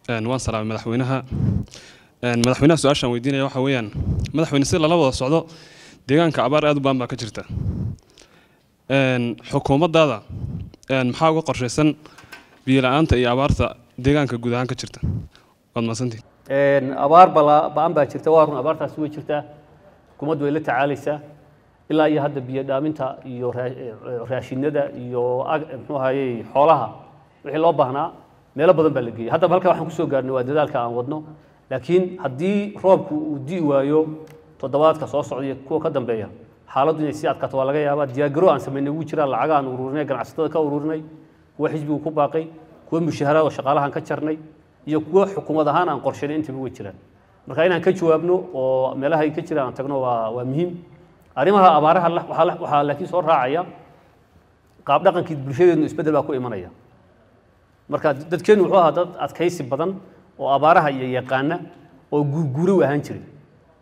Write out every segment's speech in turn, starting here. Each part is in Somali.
waan salaamay madaxweynaha madaxweynaha su-aashaan weydiinaya waxa weeyaan madaxweyne si lala wada socdo deegaanka abaar aad u baan baa ka jirta xukuumaddaada maxaa uga qorshaysan biyo la-aanta iyo abaarta deegaanka guud ahaan ka jirta waad mahadsantihin abaar bala- ba-an baa jirta waa run abaartaasi way jirtaa xukuumaddu way la tacaalaysaa ilaa iyo hadda biyo dhaaminta iyo raa- eh, raashinada iyo ag- muxuu ahayey xoolaha wixii loo baahnaa meelo badan baa la geeyey haddaba halkaa waxaan kusoo gaarnay waa dadaalka aan wadno laakiin haddii roobku uu di'i waayo toddobaadka soo socda iyo kuwa ka dambeeya xaaladdu inay sii adkaato waa laga yaabaa diyaargaro aan samaynay wuu jiraa lacaga aan ururinay ganacsatada ka ururinay kuwa xisbigu ku baaqay kuwa mushaharaad oo shaqaalahan ka jarnay iyo kuwa xukuumad ahaan aan qorshaynay intaba way jiraan marka inaan ka jawaabno oo meelaha ay ka jiraan aan tagno waa waa muhiim arrimaha abaaraha la- waxaa la- waxaa laakiin soo raacaya qaab dhaqankii bulshadeenu isbeddel baa ku imanaya marka dadkeenu wuxuu ahaa dad adkaysi badan oo abaaraha iyo yaqaana oo guurguuro u ahaan jiray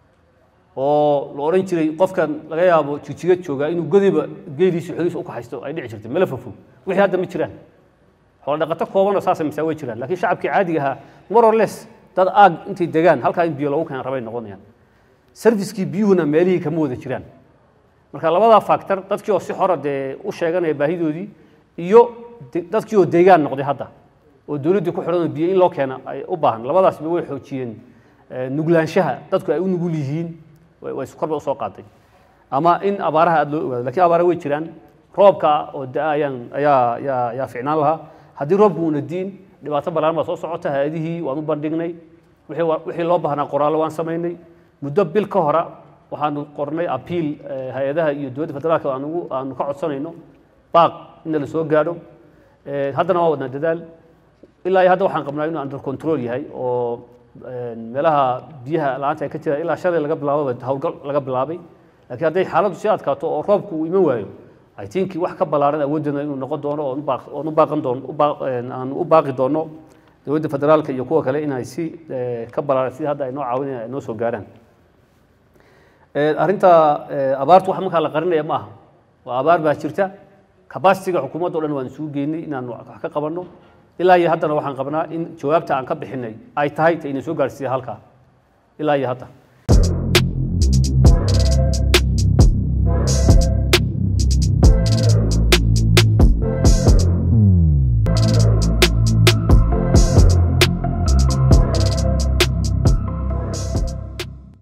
oo la odhan jiray qofkan laga yaabo jijiga joogaa inuu godiba geeliisa xogiisa u kaxaysto ay dhici jirtay mala fofo wixii hadda ma jiraan xoolo dhaqato kooban oo saasa misaa way jiraan laakiin shacabkii caadiga ahaa more or less dad aag intay degaan halkaa in biyo lagu keenan rabay noqonayaan serviskii biyuhuna meelihii kama wada jiraan marka labadaa factor dadkii oo si xora dee u sheeganaya baahidoodii iyo de- dadkii oo deegaan noqday hadda oo dowladdii ku xidhan oo biyo in loo keena ay u baahan labadaasba way xoojiyeen eh, nuglaanshaha dadku ay u nugul yihiin way way korba usoo qaaday ama in abaaraha aada loo ogaado lakiin abaara way jiraan roobka oo da ayaan ayaa ayaa ayaa ficnaan lahaa haddii roobku uuna diin dhibaato balaaran baa soo socota hay-adihii waan u bandhignay wixii wa- wixii loo baahnaa qoraallo waan samaynay muddo bil ka hora waxaanu qornay apiil eh, hay-adaha iyo dowladda federaalka aan ugu aanu ka codsanayno baaq inna la soo gaadho Eh, haddana waa wadnaa dadaal ilaa iyo hadda waxaan qabnaa inuu under control yahay oo eh, meelaha biyaha la-aanta ay ka jiraan ilaa shalay laga bilaababa howlgal laga bilaabay laakiin hadday xaaladdu sii adkaato oo roobku uu iman waayo i think wax ka ballaaran awooddeena inuu noqon doono oon u baaq- oon u baaqan doono u baaq- eh, aan u baaqi doono dowladda federaalka iyo kuwa kale inay si eh, ka ballaaran sida hadda ay noo caawinayaan ay noo soo gaaraan Eh, arrinta eh, abaartu wax markaa la qarinaya ma aha waa abaar baa jirta kabasitiga xukuumadda o dhan waan isugu geynay inaan wax ka qabanno ilaa iyo haddana waxaan qabnaa in jawaabta aan ka bixinay ay tahay ta ina soo gaarsiiya halkaa ilaa iyo hadda